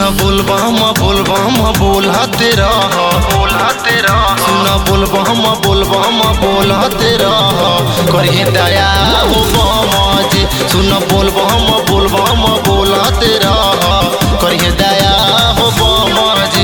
बोलबम बोलबम बोलते रह बोलते रह सुन बोलबम बोलबम बोलते रह करिए दया हो बमज सुन बोलबम बोलबम बोलते रह करिए दया हो बमज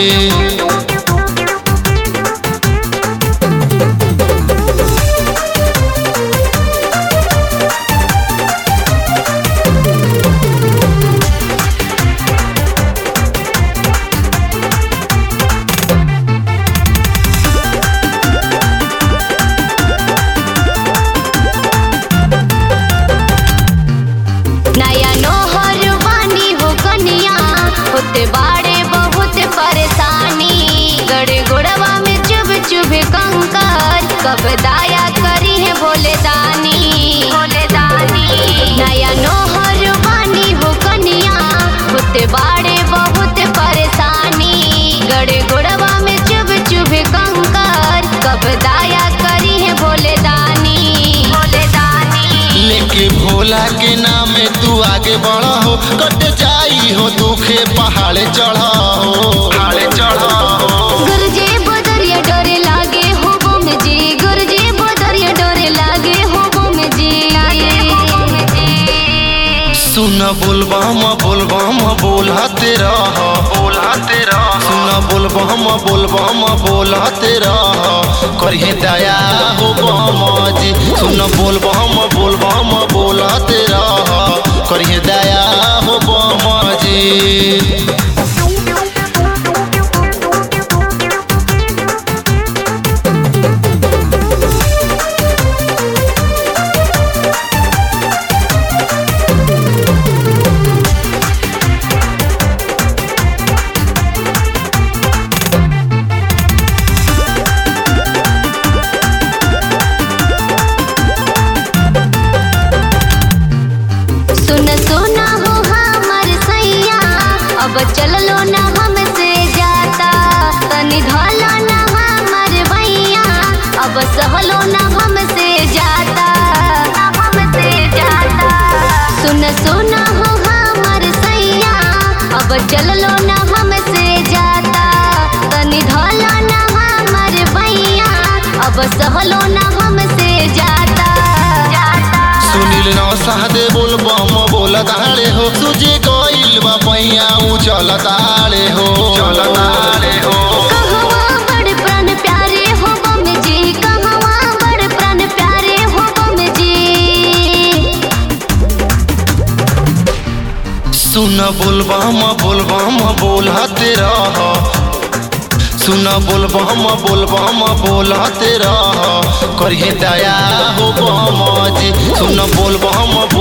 नया नोहर वानी हो कनिया होते बाड़े बहुत परेशानी गड़े गोड़वा में चुभ चुभ कंकर कब दाया करी है भोले दानी भोले दानी नया नोहर वानी हो कनिया होते बाड़े बहुत परेशानी गड़े गोड़वा में चुभ चुभ कंकर कब दाया करी है भोले दानी भोले दानी लेके भोला के नाम तू आगे बढ़ा हो कट जाई हो दुखे पहाड़े चढ़ा हो पहाड़े चढ़ा हो गुरुजी बदरिया डोरे लागे हो बम जी गुरुजी बदरिया डोरे लागे हो बम जी सुन बोलबम बोलबम बोलते रह बोलते रह सुन बोलबम बोलबम बोलते रह करिए दया हो बमजी सुन बोलबम बोलबम बोलते रह करिए दया हो बमजी सुन सुना हो हमर सैया अब चललो ना हमसे जाता तनी धलो ना हमर भैया अब सहलो ना हमसे जाता ना हमसे जाता सुन सुना हो हमर सैया अब चललो ना हमसे जाता तनी धलो ना हमर भैया अब सहलो ना हमसे जाता जाता सुनील नौसादे बोल बम बोल ताड़े हो तुझे गइल बा पैया ऊ चल ताड़े हो चल ताड़े हो कहवा बड़ प्राण प्यारे हो बम जी कहवा बड़ प्राण प्यारे हो बम जी सुन बोलबम बोलबम बोलते रह सुन बोलबम बोलबम बोलते रह करिए दया हो बमजी सुन बोलबम